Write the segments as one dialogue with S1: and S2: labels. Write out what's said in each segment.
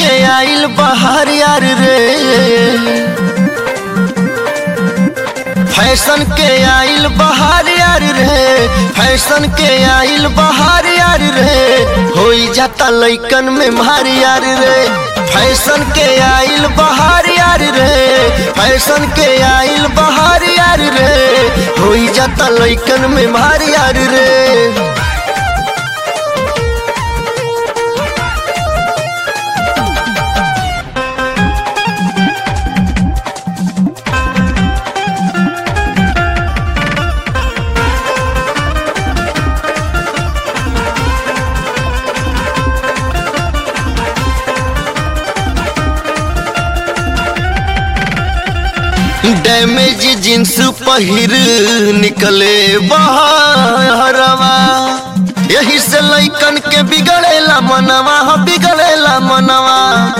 S1: के आइल बहार यार रे फैशन के आइल बहार यार रे फैशन के आइल बहार यार रे होई जाता लइकन में मार यार रे फैशन के आइल बहार यार रे फैशन के आइल बहार यार रे होई जाता लइकन में मार यार रे डैमेज जींस पहिर निकले बहरवा यही से लइकन के बिगड़ेला मनवा हो बिगड़ेला मनवा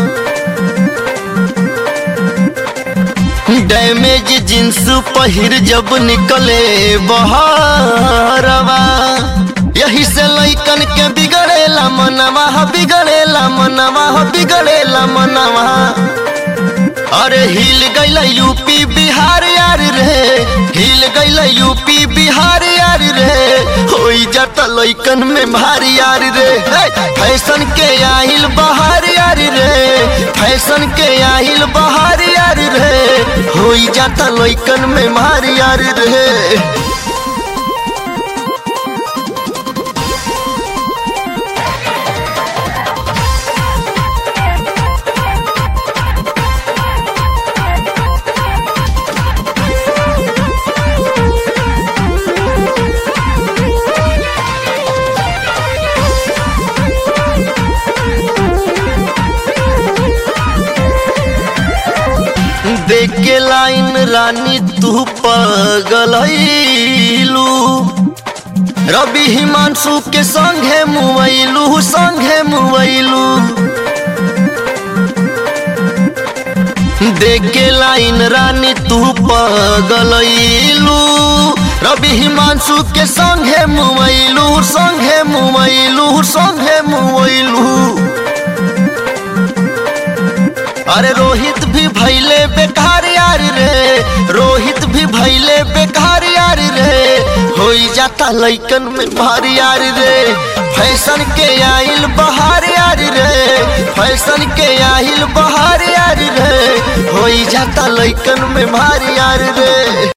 S1: डैमेज जींस पहिर जब निकले बहरवा यही से लइकन के बिगड़ेला मनवा हो बिगड़ेला मनवा हो बिगड़ेला मनवा अरे हिल गईल यूपी बिहार यार रे हिल गईल यूपी बिहार यार रे होई जाता लइकन में भारी यार रे हे, फैशन के आहिल बहार यार रे फैशन के आहिल बहार यार रे होई जाता लइकन में भारी यार रे देख के लाइन रानी तू पगलू रवि हिमांशु के संगे मुवैलू संगे मुवैलू देख के लाइन रानी तू पगलू रवि हिमांशु के संगे मुवैलू संगे मुवैलू संगे मुवैलू अरे रोहित भी भैले बेकार यार रे रोहित भी भैले बेकार यार रे होई जाता लइकन में भारी यार रे फैशन के आइल बहार यार रे फैशन के आइल बहार यार रे होई जाता लइकन में भारी यार रे